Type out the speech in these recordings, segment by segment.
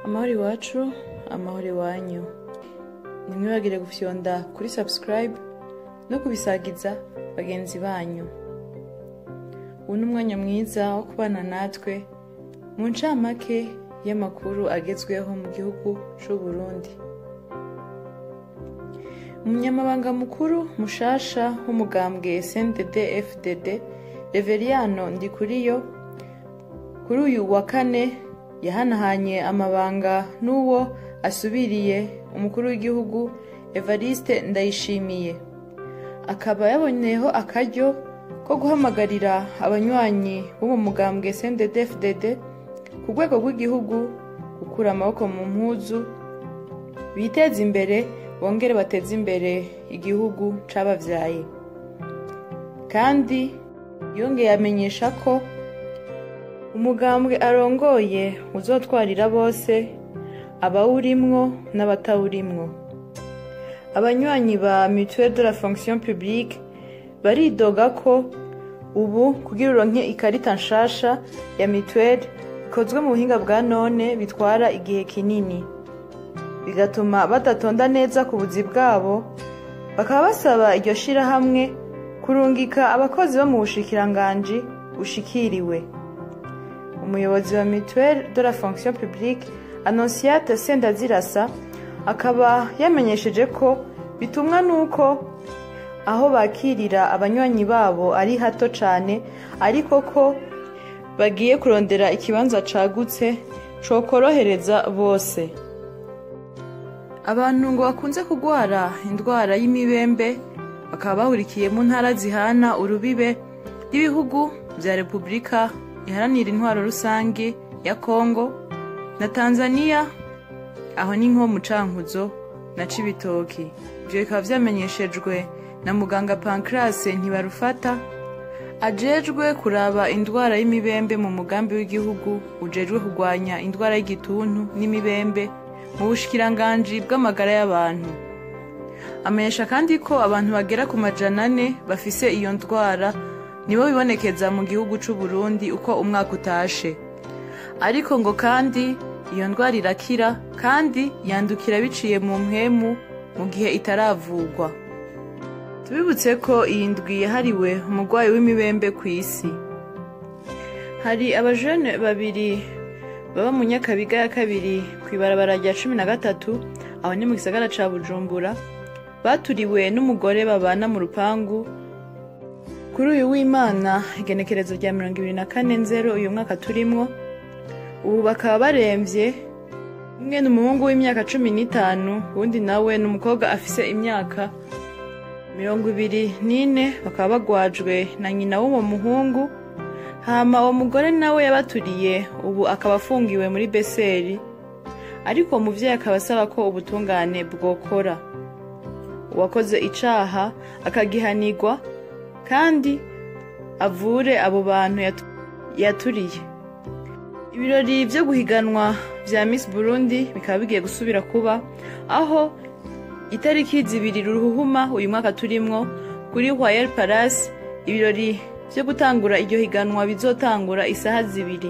amahoro iwacu amahoro iwanyu ntimwibagire gufyonda kuri subscribe no kubisagiza bagenzi banyu ubu ni umwanya mwiza wo kubana natwe mu ncamake y'amakuru agezweho mu gihugu c'u Burundi umunyamabanga mukuru mushasha w'umugambwe SNDD FDD Reveriyano Ndikuriyo kuri uyu wa kane yahanahanye amabanga n'uwo asubiriye umukuru w'igihugu Evariste Ndayishimiye akaba yaboneyeho akaryo ko guhamagarira abanywanyi bo mu mugambwe SNDD FDD ku rwego rw'igihugu gukura amaboko mu mpuzu biteze imbere bongere bateze imbere igihugu c'abavyaye kandi yongeye amenyesha ko umugambwe arongoye uzotwarira bose abawurimwo n'abatawurimwo abanywanyi ba mutuelle de la fonction publique baridoga ko ubu kugira uronke ikarita nshasha ya mutuelle ikozwe mu buhinga bwa none bitwara igihe kinini bigatuma badatonda neza ku buzi bwabo bakaba basaba iryo shirahamwe kurungika abakozi bo mu bushikiranganji bushikiriwe umuyobozi wa mutuelle de la fonction publique annonciate sendazirasa akaba yamenyesheje ko bitumwa n'uko aho bakirira abanywanyi babo ari hato cane ariko ko bagiye kurondera ikibanza cagutse cokorohereza bose abantu ngo bakunze kugwara indwara y'imibembe bakaba bahurikiye mu ntara zihana urubibe rw'ibihugu vya repubulika iharanira intwaro rusange ya kongo na tanzania aho ni nko mu cankuzo na cibitoki ivyo bikaba vyamenyeshejwe na muganga pancrase ntibarufata ajejwe kuraba indwara y'imibembe mu mugambi w'igihugu ujejwe kurwanya indwara y'igituntu n'imibembe mu bushikiranganji bw'amagara y'abantu amenyesha kandi ko abantu bagera ku majana ane bafise iyo ndwara nibo bibonekeza mu gihugu c'u Burundi uko umwaka utashe ariko ngo kandi iyo ndwara irakira kandi yandukira biciye mu mpwemu mu gihe itaravugwa tubibutse ko iyi ndwi yahariwe umurwayi w'imibembe ku isi hari abajene babiri baba mu nyakabiga ya kabiri ku ibarabara rya cumi na gatatu aho ni mu gisagara ca bujumbura baturiwe n'umugore babana mu rupangu kuri uyu w'imana igenekerezo rya mirongo ibiri na kane nzero uyu mwaka turimwo ubu bakaba baremvye umwe ni umuhungu w'imyaka cumi n'itanu uwundi nawe ni umukobwa afise imyaka mirongo ibiri n'ine bakaba bagwajwe na nyina w'uwo muhungu hama uwo mugore nawe yabaturiye ubu akaba afungiwe muri beseri ariko uwo muvyeyi akaba asaba ko ubutungane bwokora uwakoze icaha akagihanirwa kandi avure abo bantu yatu- yaturiye ibirori vyo guhiganwa vya miss burundi bikaba bigiye gusubira kuba aho itariki zibiri ruhuhuma uyu mwaka turimwo kuri royal palace ibirori vyo gutangura iryo higanwa bizotangura isaha zibiri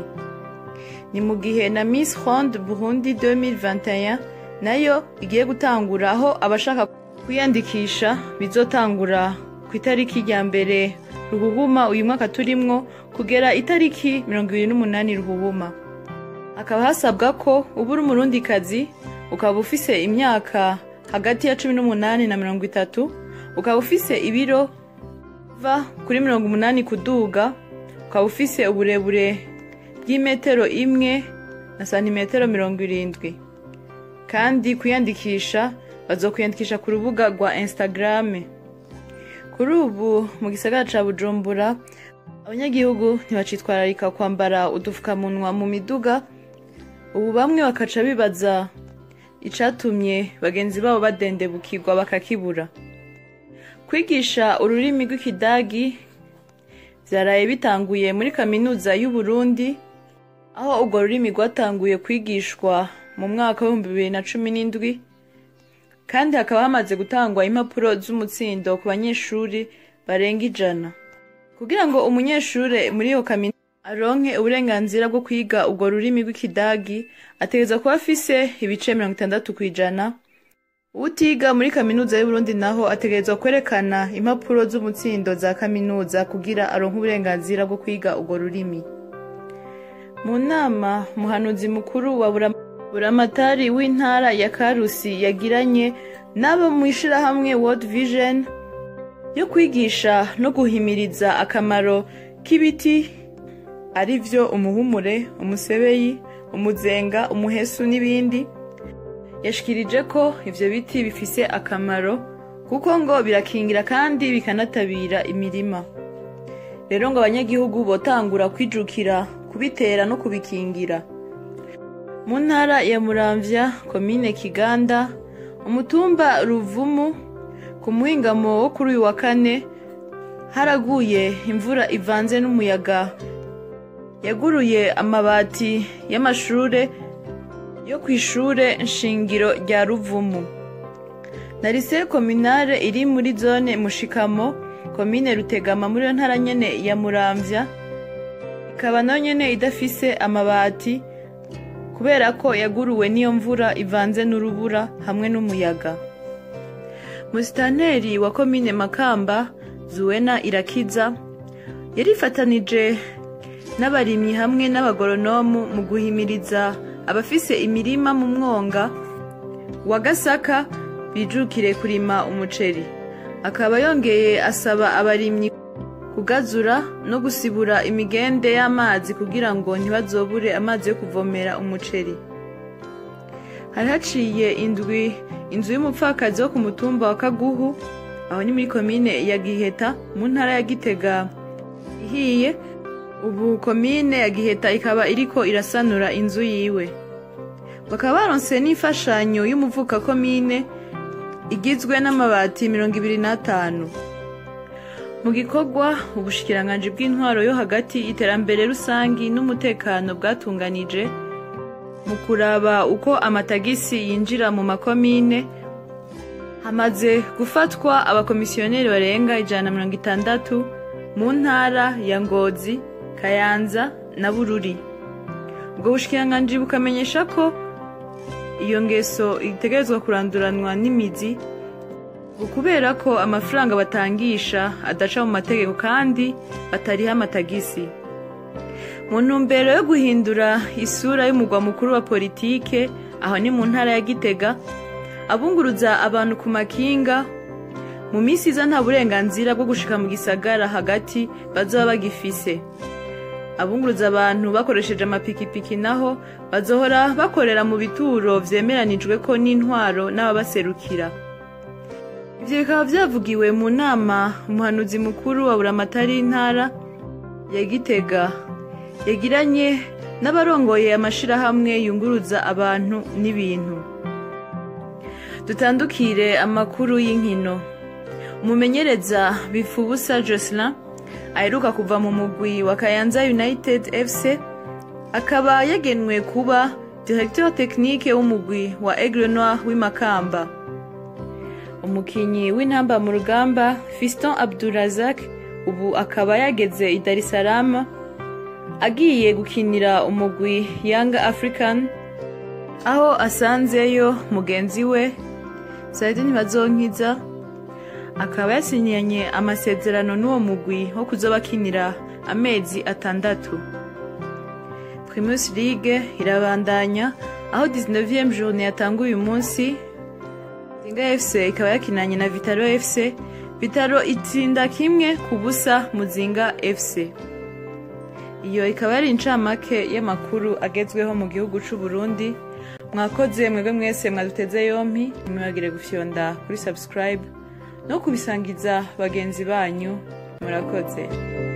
ni mu gihe na miss ronde burundi 2021 nayo igiye gutangura aho abashaka kwiyandikisha bizotangura ku itariki rya mbere ruhuhuma uyu mwaka turimwo kugera itariki mirongo ibiri n'umunani ruhuhuma hakaba hasabwa ko uba uri umurundikazi ukaba ufise imyaka hagati ya cumi n'umunani na mirongo itatu ukaba ufise ibiro va kuri mirongo umunani kuduga ukaba ufise uburebure bw'imetero imwe na santimetero mirongo irindwi kandi kwiyandikisha bazokwiyandikisha ku rubuga rwa instagram kuri ubu mu gisagara ca bujumbura abanyagihugu ntibacitwararika kwambara udufukamunwa mu miduga ubu bamwe bakaca bibaza icatumye bagenzi babo badendebukirwa bakakibura kwigisha ururimi rw'ikidagi vyaraye bitanguye muri kaminuza y'uburundi aho urwo rurimi rwatanguye kwigishwa mu mwaka w'ibihumbi bibiri na cumi n'indwi kandi hakaba hamaze gutangwa impapuro z'umutsindo ku banyeshuri barenga ijana kugira ngo umunyeshure muri iyo kaminuza aronke uburenganzira bwo kwiga urwo rurimi rw'ikidagi ategereza kuba afise ibice mirongo itandatu ku ijana utiga muri kaminuza y'uburundi naho ategerezwa kwerekana impapuro z'umutsindo za kaminuza kugira aronke uburenganzira bwo kwiga urwo rurimi mu nama umuhanuzi mukuru wa buramatari w'intara ya karusi yagiranye n'abo mu ishirahamwe world vision yo kwigisha no guhimiriza akamaro k'ibiti ari vyo umuhumure umusebeyi umuzenga umuhesu n'ibindi yashikirije ko ivyo biti bifise akamaro kuko ngo birakingira kandi bikanatabira imirima rero ngo abanyagihugu botangura kwijukira kubitera no kubikingira mu ntara ya muramvya komine kiganda umutumba ruvumu ku muhingamo wo kuri uyu wa kane haraguye imvura ivanze n'umuyaga yaguruye amabati y'amashure yo ku ishure nshingiro rya ruvumu na lycée communale iri muri zone mushikamo komine rutegama muri yo ntara nyene ya muramvya ikaba nayo nyene idafise amabati kubera ko yaguruwe n'iyo mvura ivanze n'urubura hamwe n'umuyaga musitanteri wa komine makamba zuwena irakiza yarifatanije n'abarimyi hamwe n'abagoronomu mu guhimiriza abafise imirima mu mwonga wa gasaka bijukire kurima umuceri akaba yongeye asaba abarimyi kugazura no gusibura imigende y'amazi kugira ngo ntibazobure amazi yo kuvomera umuceri hari haciye indwi inzu y'umupfakazi wo ku mutumba wa kaguhu aho ni muri komine ya giheta mu ntara ya gitega ihiye ubu komine ya giheta ikaba iriko irasanura inzu yiwe bakaba baronse n'imfashanyo y'umuvuka komine igizwe n'amabati mirongo ibiri n'atanu mu gikorwa ubushikiranganji bw'intwaro yo hagati iterambere rusangi n'umutekano bwatunganije mu kuraba uko amatagisi yinjira mu makomine hamaze gufatwa abakomisiyoneri barenga ijana na mirongo itandatu mu ntara ya ngozi kayanza na bururi ubwo bushikiranganji bukamenyesha ko iyo ngeso itegerezwa kuranduranwa n'imizi kubera ko amafaranga batangisha adaca mu mategeko kandi batariho amatagisi mu ntumbero yo guhindura isura y'umugwa mukuru wa politike aho ni mu ntara ya gitega abunguruza abantu ku makinga mu minsi iza nta burenganzira bwo gushika mu gisagara hagati bazaba bagifise abunguruza abantu bakoresheje amapikipiki naho bazohora bakorera mu bituro vyemeranijwe ko n'intwaro n'ababaserukira ivyo bikaba vyavugiwe mu nama umuhanuzi mukuru wa buramatari y'intara ya gitega yagiranye n'abarongoye amashirahamwe yunguruza abantu n'ibintu dutandukire amakuru y'inkino umumenyereza bifubusa jocelyn aheruka kuva mu mugwi wa kayanza united fc akaba yagenwe kuba directeur technique w'umugwi wa aigle noir w'imakamba umukinyi w'intamba mu rugamba fiston abdurazak ubu akaba yageze i dar es salaam agiye gukinira umugwi young african aho asanzeyo mugenzi we saidi ntibazonkiza akaba yasinyanye amasezerano n'uwo mugwi wo kuzoba akinira amezi atandatu primus league irabandanya aho 19e journée yatanguye uyu munsi Zinga FC ikaba yakinanye na Vitaro FC Vitaro itsinda kimwe ku busa Muzinga FC iyo ikaba yari incamake y'amakuru agezweho mu gihugu c'u Burundi mwakoze mwebwe mwese mwaduteze yompi ntimwibagire gufyonda kuri subscribe no kubisangiza bagenzi banyu murakoze